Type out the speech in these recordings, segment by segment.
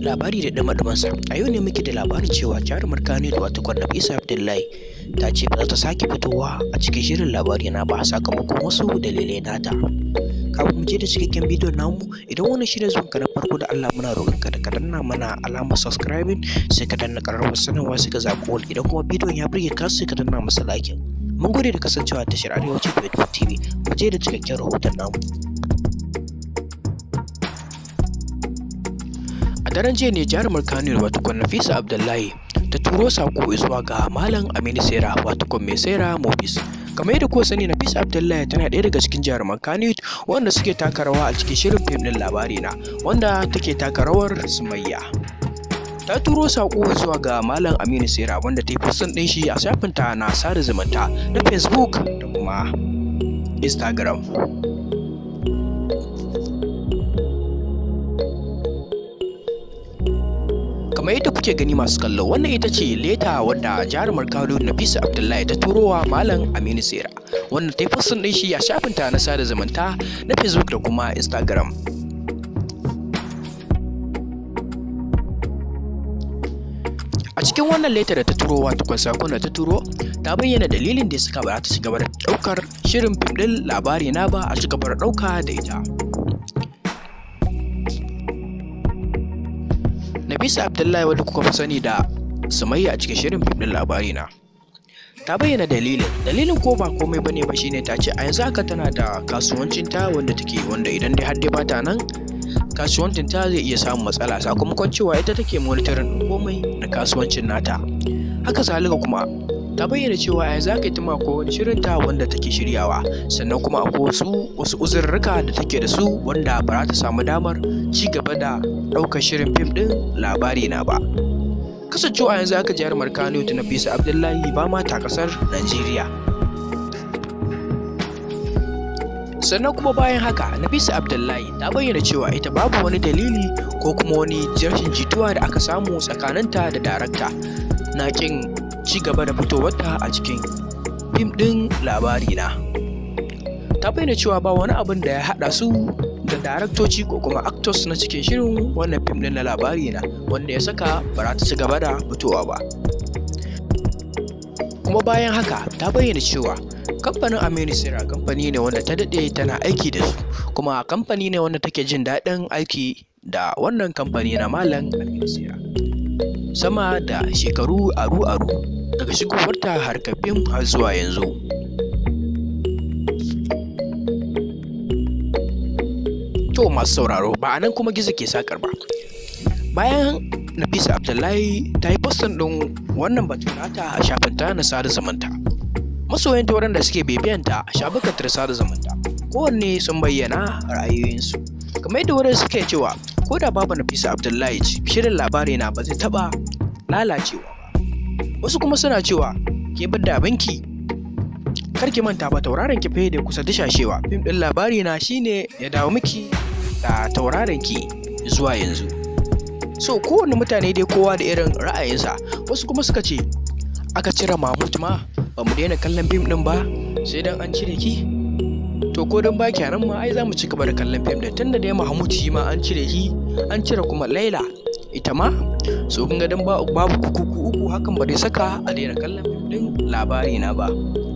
labari da dama-damansa a yau ne muke da labarin cewa jarumar kano da wata kwanna isa abdullahi ta ce ba za ta sake fitowa a cikin shirin labari na ba sakamakon wasu dalilai nata kafin mu je da cikakken bidiyon namu idan wannan shi ne zuwan ka na farko da Allah muna roƙon ka da ka danna mana alamar subscribing sai ka danna ƙararrawar sanarwa sai ka zaɓi wani idan kuma bidiyon ya burge ka sai ka danna masa like mun gode da kasancewa tashar arewaci 24 tv mu je da cikakken rahoton namu a daren jiya ne jarumar kaniyar watukon nafisa abdullahi ta turo sako zuwa ga malam aminu sera watukon mai sera mobis kamar yadda kuwa sani nafisa abdullahi tana ɗaya daga cikin jaruman kaniyar wanda suke taka rawa a cikin shirin fim ɗin labari na wanda take taka rawar sumayya ta turo sako zuwa ga malam aminu sera wanda ta yi fusun ɗin shi a shafinta na sada zumunta na facebook da kuma instagram kamar yadda kuke gani masu kallo wannan ita ce leta wadda jarumar kano nafisa abdullahi ta turowa malam aminu sera wanda ta yi fassin ɗin shi a shafinta na sada zumunta na facebook da kuma instagram a cikin wannan leta da ta turo wato sakon da ta turo ta bayyana dalilin da ya saka ba ta ci gaba da ɗaukar shirin fim ɗin labari na ba a ci gaba da ɗauka da ita Nafisa Abdullahi wadda kuka fi sani da Sumayya a cikin shirin fim ɗin labari na. Ta bayyana dalilin. Dalilin ko ba komai bane ba shine ta ce a yanzu haka tana da kasuwancin ta wanda take wanda idan dai har dai bata nan kasuwancin ta zai iya samun matsala sakamakon cewa ita take monitoring komai na kasuwancin nata. Haka zalika kuma ta bayyana cewa a yanzu haka ita ma ko wani shirin ta wanda take shiryawa sannan kuma akwai wasu wasu uzurruka da take da su wanda ba za ta samu damar ci gaba da ɗaukar shirin fim ɗin labari na ba kasancewa yanzu aka jarumar kano ta nafisa abdullahi ba ma ta ƙasar najeriya sannan kuma bayan haka nafisa abdullahi ta bayyana cewa ita babu wani dalili ko kuma wani rashin jituwa da aka samu tsakaninta da darakta na kin ci gaba da fitowarta a cikin fim ɗin labari na ta bayyana cewa ba wani abin da ya haɗa su da daraktoci ko kuma actors na cikin shirin wannan fim ɗin na labari na wanda ya saka ba za ta ci gaba da fitowa ba kuma bayan haka ta bayyana cewa kamfanin aminu sira kamfani ne wanda ta daɗe tana aiki da su kuma kamfani ne wanda take jin daɗin aiki da wannan kamfani na malam aminu sira sama da shekaru aru-aru daga shigowarta harkar fim har zuwa yanzu to masu sauraro ba a nan kuma gizo ke sakar ba bayan nafisa abdullahi ta yi postin ɗin wannan batun nata a shafinta na sada zamanta masoyanta waɗanda suke bibiyanta a shafukan ta sada zamanta kowanne sun bayyana ra'ayoyinsu kamar yadda wurin suke cewa ko da babu nafisa abdullahi shirin labari na ba zai taɓa lalacewa ba wasu kuma suna cewa ke bar da abinki kar ki manta ba tauraron ki fa da kusa dishashewa fim din labari na shine ya dawo miki da tauraron ki zuwa yanzu so kowane mutane dai kowa da irin ra'ayinsa wasu kuma suka ce aka cire mahmud ma ba mu daina kallon fim din ba sai dan an cire ki to ko don baki nan ma ai za mu ci gaba da kallon fim din tunda dai mahmud shi ma an cire shi an cire kuma laila ita ma so kun ga dan babu kuku uku hakan ba dai saka a daina kallon fim din labari na ba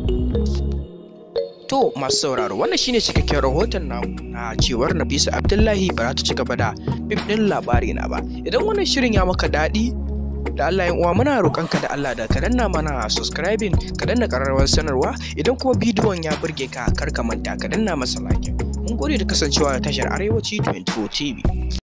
to masu sauraro wannan shine cikakken rahoton namu na cewar Nafisa Abdullahi ba za ta ci gaba da fim din labari na ba idan wannan shirin ya maka daɗi da Allah yan uwa muna roƙonka da Allah da ka danna mana subscribing ka danna ƙararrawar sanarwa idan kuma bidiyon ya burge ka kar ka manta ka danna masa like mun gode da kasancewa da tashar arewaci 24 TV